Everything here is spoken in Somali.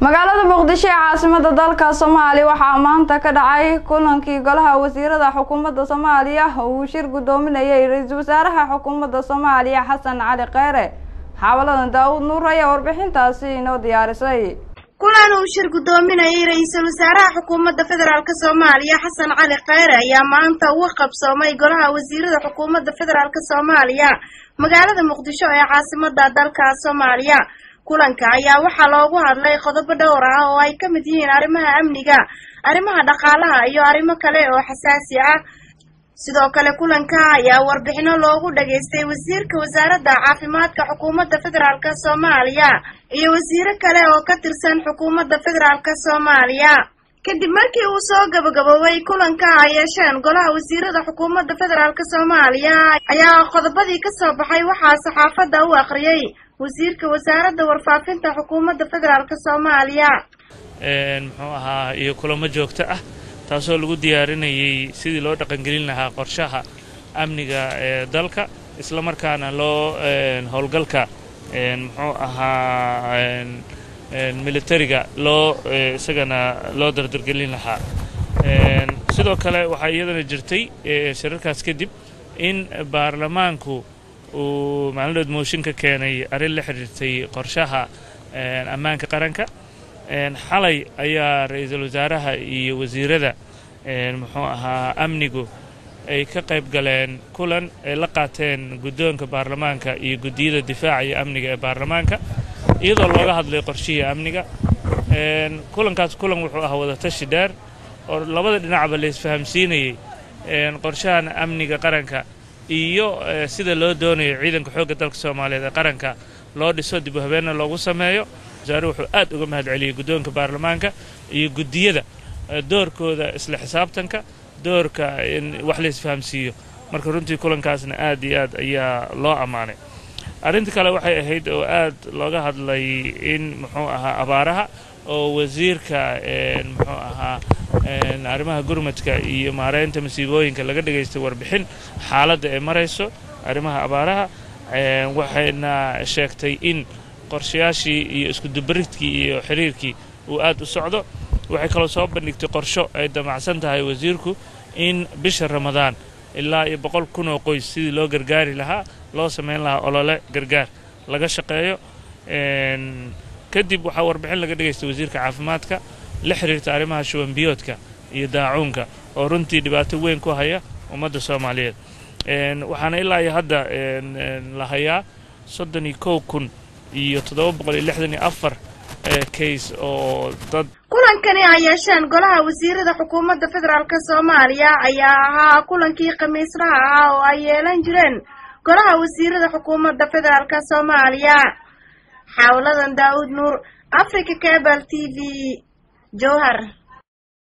magaalada muqdisho ee caasimada dalka soomaaliya waxaa maanta ka dhacay kulankii golaha wasiirada xukuumadda soomaaliya oo uu shir guddoominayay ra-iisul wasaaraha xukuumadda soomaaliya xasan cali kheyre xaawaladan daawud nuur ayaa warbixintaasi inoo diyaarisay kulan uu shir guddoominayay ra-iisul wasaaraha xukuumadda federaalk soomaaliya xasan cali kheyre ayaa maanta uga qabsoomay golaha wasiirada xukuumadda federaalk soomaaliya magaalada muqdisho ee caasimada dalka soomaaliya kulanka ayaa waxaa loogu hadlay qodobo dhowr ah oo ay ka mid yihiin arrimaha amniga arrimaha dhaqaalaha iyo arrimo kale oo xasaasi ah sidoo kale kulanka ayaa warbixino loogu dhageystay wasiirka wasaaradda caafimaadka xukuumadda federaalk soomaaliya iyo wasiiro kale oo ka tirsan xukuumadda federaalk soomaaliya kadib markii uu soo gabagaboobay kulanka ay yeesheen golaha wasiirada xukuumadda federaalk soomaaliya ayaa qodobadii kasoo baxay waxaa saxaafadda u akhriyey wasiirka wasaaradda warfaafinta xukuumadda federaalk soomaaliya muxuu ahaa iyo kulamo joogto ah taasoo lagu diyaarinayay sidii loo dhaqangelin lahaa qorshaha amniga ee dalka isla markaana loo howlgalka muxuu ahaa militariga loo isagana loo dardargelin lahaa sidoo kale waxaa iyadana jirtay shirarkaas kadib in baarlamaanku uu maalinood mooshin ka keenay arrin la xidhiirtay qorshaha ammaanka qaranka xalay ayaa ra-iisul wasaaraha iyo wasiirada muxuu ahaa amnigu ay ka qayb galeen kulan ay la qaateen guddoonka baarlamaanka iyo guddiyada difaaca iyo amniga ee baarlamaanka iyadoo looga hadlay qorshihii amniga kulankaas kulan wuxuu ahaa wadatashi dheer oo labada dhinacba la isfahamsiinayay qorshahan amniga qaranka iyo sida loo doonayo ciidanka xoogga dalka soomaaliyeed ee qaranka loo dhiso dib u habeenna loogu sameeyo wasaare wuxuu aad uga mahad celiyey guddoonka baarlamaanka iyo guddiyada doorkooda isla xisaabtanka doorka in wax la isfahamsiiyo marka runtii kulankaasna aad iyo aad ayaa loo ammaanay arrinta kale waxay ahayd oo aad looga hadlay in muxuu ahaa abaaraha oo wasiirka muxuu ahaa arrimaha gurmadka iyo maareynta masiibooyinka laga dhagaystay warbixin xaaladda ay marayso arrimaha abaaraha waxayna sheegtay in qorshayaashii iyo iskudubaridkii iyo xiriirkii uu aad u socdo waxay kaloo soo bandhigtay qorsho ay damacsan tahay wasiirku in bisha ramadaan ilaa iyo boqol kun oo qoys sidii loo gargaari lahaa loo samayn lahaa olole gargaar laga shaqeeyo kadib waxaa warbixin laga dhagaystay wasiirka caafimaadka la xiriirta arrimaha shubanbiyoodka iyo daacuunka oo runtii dhibaato weyn ku haya ummadda soomaaliyeed waxaana ilaa iyo hadda la hayaa soddon iyo kow kun iyo toddoba boqol iyo lixdan iyo afar kays oo dad kulankani ay yeesheen golaha wasiirada xukuumadda federaalk soomaaliya ayaa ahaa kulankii khamiislaha ah oo ay yeelan jireen golaha wasiirada xukuumadda federaalk soomaaliya xaawladan daawud nuur africa cabal t v jowhar